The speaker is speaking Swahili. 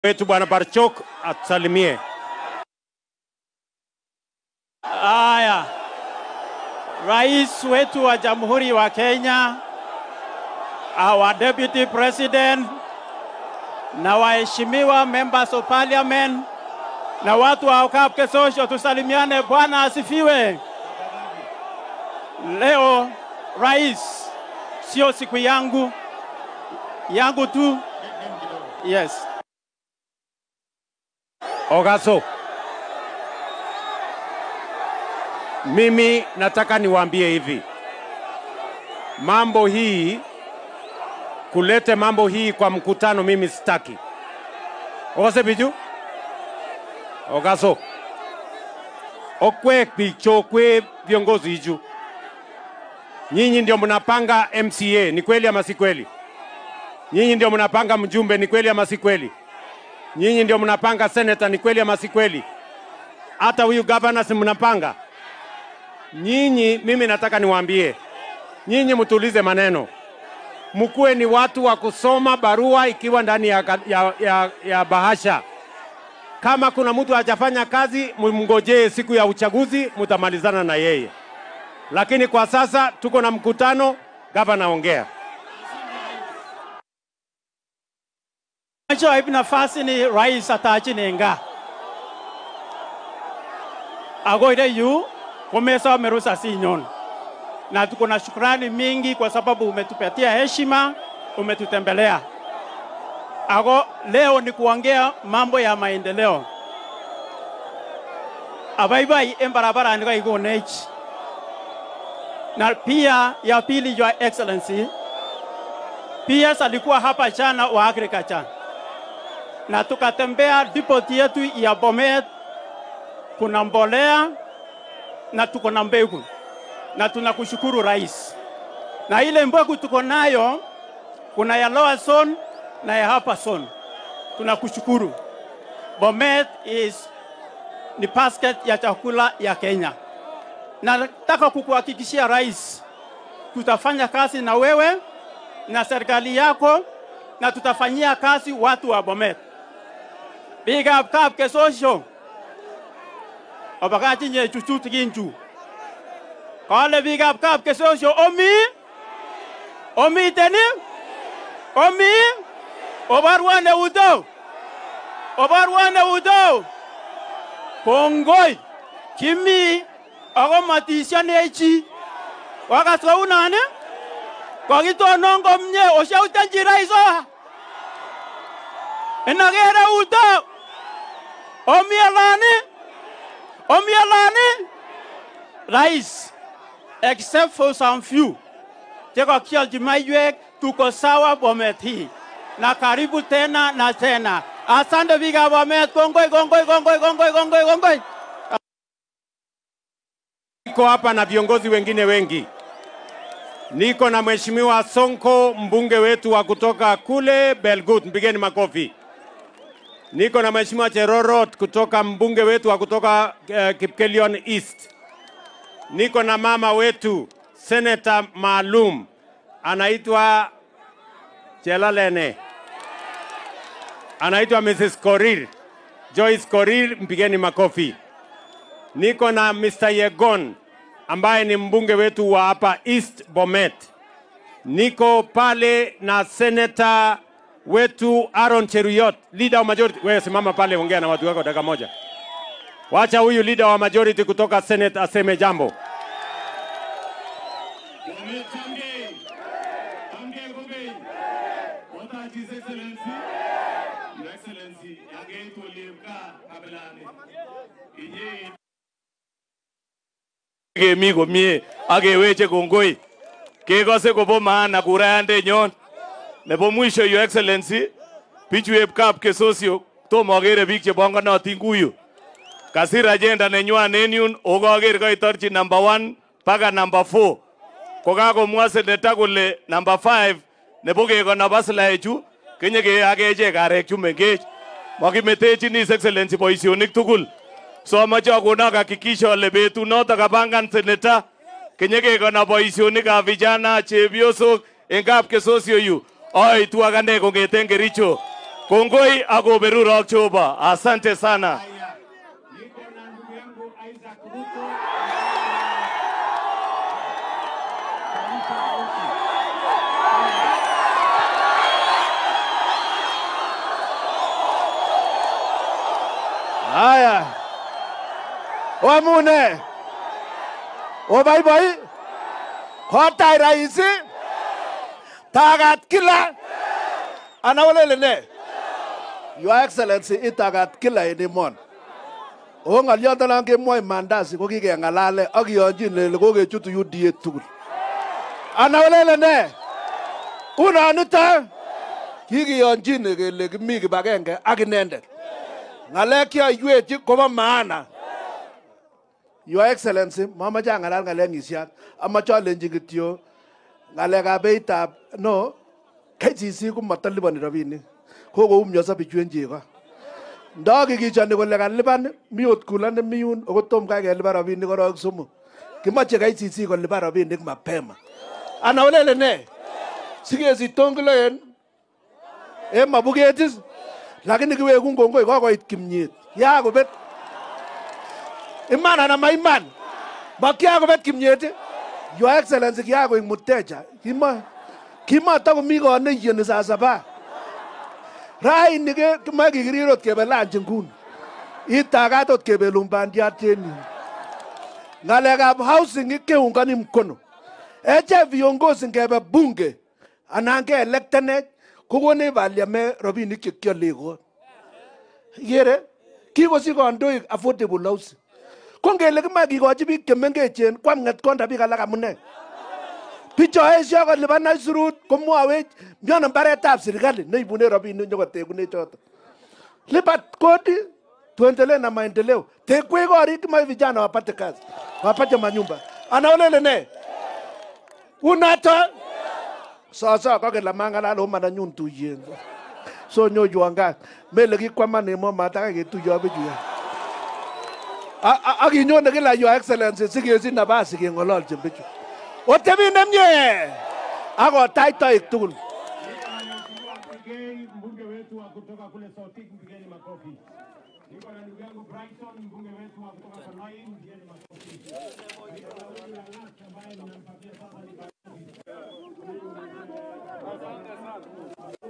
wetu Bwana Barchok atusalimie. Haya, rais wetu wa Jamhuri wa Kenya, our deputy president na waheshimiwa members of parliament na watu wa Kapke Social, tusalimiane. Bwana asifiwe. Leo rais, sio siku yangu yangu tu. Yes. Ogaso, mimi nataka niwaambie hivi, mambo hii kulete mambo hii kwa mkutano, mimi sitaki. Ogase biju Ogaso okwe bicho kwe viongozi iju, nyinyi ndio mnapanga MCA, ni kweli ama si kweli? Nyinyi ndio mnapanga mjumbe, ni kweli ama si kweli? Nyinyi ndio mnapanga seneta, ni kweli ama si kweli? Hata huyu governor si mnapanga nyinyi. Mimi nataka niwaambie nyinyi, mtulize maneno, mkuwe ni watu wa kusoma barua ikiwa ndani ya, ya, ya, ya bahasha. Kama kuna mtu hajafanya kazi, mngojee siku ya uchaguzi, mtamalizana na yeye. Lakini kwa sasa tuko na mkutano, gavana ongea. Nacho hivi nafasi ni rais atachi nenga agoire yu kumesa merusa sinyon, na tuko na shukrani mingi kwa sababu umetupatia heshima, umetutembelea. Ago leo ni kuongea mambo ya maendeleo abaibai embarabara ndika igonechi na pia ya pili, Your Excellency, PS alikuwa hapa jana wa agriculture na tukatembea depot yetu ya Bomet, kuna mbolea na tuko na mbegu, na tunakushukuru rais. Na ile mbegu tuko nayo kuna ya lower zone na ya upper zone, tunakushukuru. Bomet is ni basket ya chakula ya Kenya, na nataka kukuhakikishia rais, tutafanya kazi na wewe na serikali yako na tutafanyia kazi watu wa Bomet. Big up Kapke Social. Obakachi nye chuchu tikinchu. Kale big up Kapke Social. Omi? Omi teni? Omi? Obarwane udo. Obarwane udo. Kongoi. Kimi. Ako matisya nechi. Wakaswa unane? Kokitonon komye oshautenchi rais oha. Inakere udo. Omialani. Omialani. Rais. Except for some few. Cheko kialchi maiywek tuko sawa Bomet hii. Na karibu tena na tena. Asante biga Bomet. Kongoi, kongoi, kongoi, kongoi, kongoi, kongoi. Niko hapa na viongozi wengine wengi. Niko na Mheshimiwa Sonko, mbunge wetu wa kutoka kule Belgut, mpigeni makofi. Niko na Mheshimiwa Cherorot kutoka mbunge wetu wa kutoka uh, Kipkelion East. Niko na mama wetu seneta maalum anaitwa Chelalene, anaitwa Mrs. Korir, Joyce Korir, mpigeni makofi. Niko na Mr. Yegon ambaye ni mbunge wetu wa hapa East Bomet. Niko pale na seneta wetu Aaron Cheruyot, leader wa majority. Wewe simama pale, ongea na watu wako dakika moja. Wacha huyu leader wa majority kutoka Senate aseme jambo. kemi komie ak keweche kongoi kekose kobo maana kurayandenyon nebo mwisho your excellency bichueb kap kesosio tomo akere biik chebongonotin kuyu kasir agenda nenywan en yun okaker kaitorchi number one mpaka number four kokakomwa seneta kole number five nebo kekonop aslaechu kenyeke akechek arek chu mengech makimetechin his excellency boisionik tugul so amache akonak hakikisho ale betunoto kapangan seneta kenyekekona boisionikab vijana chebiosok en kap kesosio yu aitu akane kong'eten Kericho Kongoi akoberurok Jehova. Asante sana. Haya, niko na ndugu yangu Isaac Ruto. Haya, wamune oboiboi kotai raisi tagat kila ana olele ne Your Excellency itagat kila en emoni o ng'oliondonon kemwoe mandasi ko kikeng'alale ak kiyonjin lele kokechutu UDA tugul ana olele ne unonito kikiyonjin kele kimi kibagenge ak inendet ng'alek cheoiwechi kobo maana Your Excellency, mamache ang'alal ng'alek ng'isiat, amache alenji kityo ng'alekab beitab no KCC komatoliponi rabinik kokoumioso bichu en chego ndakikichoni kole kalipan mi ot kula nemi yun ako tom kai kelipan rabinik korok somok kimoche KCC kolipan rabinik mapema ana olele ne sikesich tongilo en en mabuketis lakini kiwekun kongoi kokoit kimnyet yakobet iman ana maiman makiakobet kimnyet ii? your excellency kiakoik muteja kima kimatakomi kot neiyeni saa saba raini ke kimoe kikirir ot kebe lanchi nguni itagat ot kebelun bandiat en yu ng'alekab housing keungani mkono eche viongozi ngebe bunge anan ke electenech kokonech baliame rabinik chekiole kot ikere kikosich kandoik affordable housing ko ngele kimoe kikochi biik chemengechen kwam ng'etkonda biik alak amune bicho esio kolipan aisurut komwowech miono mbaretab serikali neibune rabinik nyokotekune choto lipat kodi tuendelee na maendeleo tekwech korik kimoe vijana wapate kazi wapate manyumba anaolele ne unato soso kokele mang'alal omananyun tuyet so nyoywan kat mele kikwaman emo matakai ketuyo bichu ya A- a- ak inyone kila your excellency sikesich nabas keng'ololchin bichu otebi nemie ak otach toik tugul Mgeni mbunge wetu wa kutoka kule Sautik, mpigeni makofi. Niko na ndugu yangu Brighton, mbunge wetu wa kutoka Kanai, mpigeni makofi. Niko na huyu Lalas ambaye ninampatia sasa ni